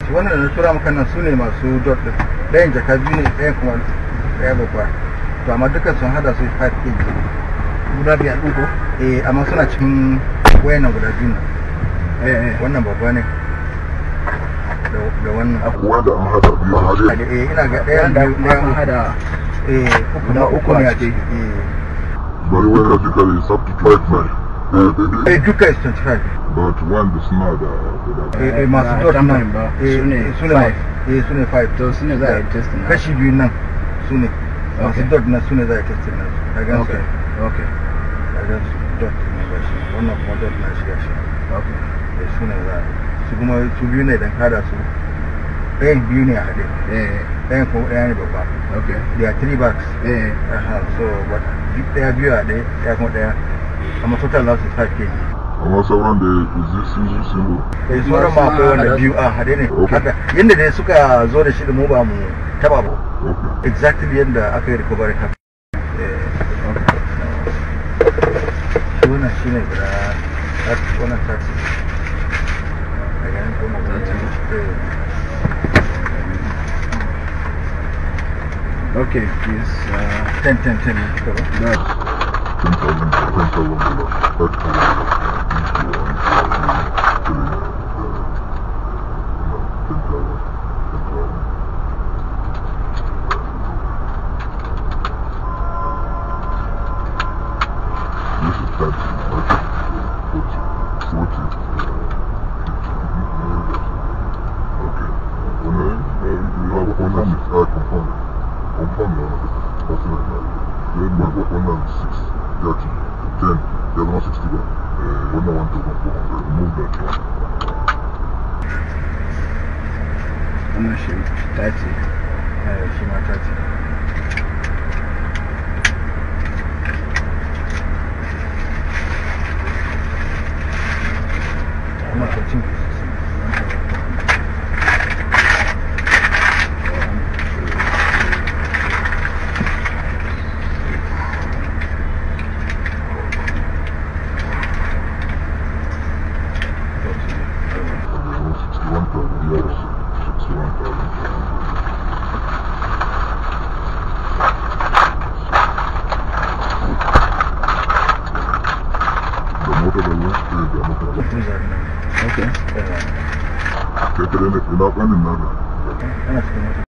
su wannan da na tura maka nan su ne masu dot din ɗayan jaka biyu ne ɗayan kuma ɗaya babba to amma dukkan sun hada su 5 kg guda biyar ɗin ko eh amma suna cikin wayannan guda biyu nan eh eh wannan babba ne da da wannan wanda an hada biyu a hade eh ina ga ɗayan da biyu kuma ɗayan an uku hada eh uku na uku ne a ciki eh bari wanda duka is up to 25 eh eh duka is 25 but one da suna da guda eh eh ba masu dot tamarin nan ba, eh su ne su ne five. eh su ne 5 to su ne za a yi test na kashi biyu nan su ne masu Okay. dot na su ne za a testin nan ka gan su okay okay ka gan su dot ne ba shi wannan kuma dot na shi gashi okay eh su ne za a su kuma su biyu ne dan kada su ɗayan biyu ne a haɗe eh ɗayan kuma ɗaya ne babba okay there are three bags eh Aha, so but duk ɗaya biyu a ɗaya ɗaya kuma ɗaya amma total loss is 5 kg amma sauran da zai sun zo sun zo eh sauran ma akwai wanda biyu a haɗe ne Okay. haka yadda dai suka zo da shi da mu ba mu taba ba okay exactly yadda aka yi recovery haka Eh, shi wannan shi ne guda tat- wannan taxi daga nan kuma okay please uh, 10 10 10 ne suka ba that 10,000 10,000 dollars 5,000 This is 30, 40, 40, Okay. When I, uh, you have one and six, I confirm. Confirm now. That's it. Then my work one and six, 30, 10, the other one 60, but, uh, one and one thousand four hundred. Remove that one. wannan shi 30 Eh, shi ma taxi kuma ka cin The one 61,000, the other 61,000. The motor da ruwan spray da motor da cruiser ne okay Eh, kai kare ne ina ɓanin naka ana cikin mota